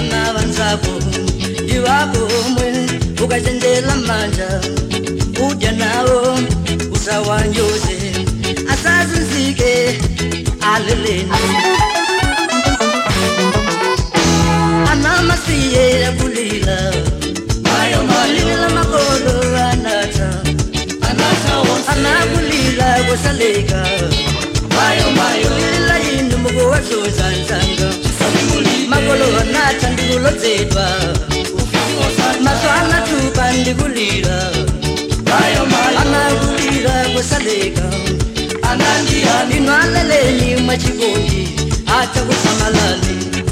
vana vanzako ndivakomwe ukachenjela manja udya nawo usawanyoze asazinzike aleleni anamasiye yakulila malila makolo anata anakulila kosaleka lila yindu mukuwazozanzanga makolo anata ndikulozedwa maso anatupa ndikulila anakulila kosaleka inwaleleni mwachikondi ata kusamalali